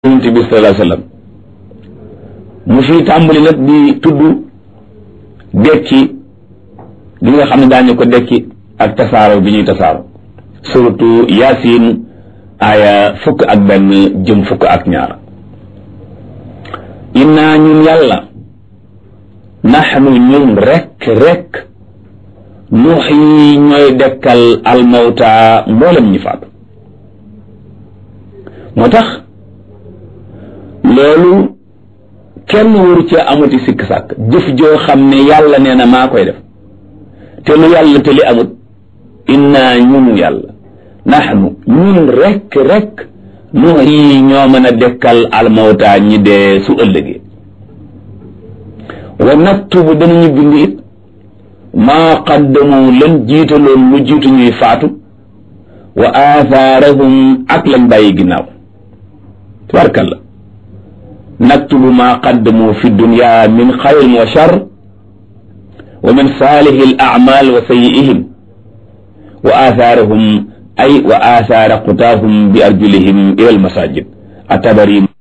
yonent bi sallallahu alayhi wa sallam mu fi tàmbali nag di tudd dekki bi nga xam ne daañu ko dekki ak tasaaro bi ñuy tasaaro surtout yaasin aaya fukk ak benn jëm fukk ak ñaar inna ñun yàlla naxnu ñun rekk rekk nuuxyi ñooy dekkal almawta mboolem ñi faatu moo tax loolu kenn waru ci amati sikk sàkk jëf joo xam ne yàlla nee na maa koy def te lu yàlla te li amut inna ñun yàlla naxnu ñun rekk rekk nuuxyi ñoo mën a dekkal almawta ñi dee su ëllëgee wa naktubu danañu bind it maa qaddamu lan jiitaloon lu jiitu ñuy faatu wa aathaarahum ak lañ bàyyi ginnaaw tabarkalla naktubu maa qaddamu fi dunya min xayrin wa shar wa min saalihi al a'mal wa sayyi'ihim wa aathaarahum ay wa aathaara qutaahum bi arjulihim ila al masajid atabari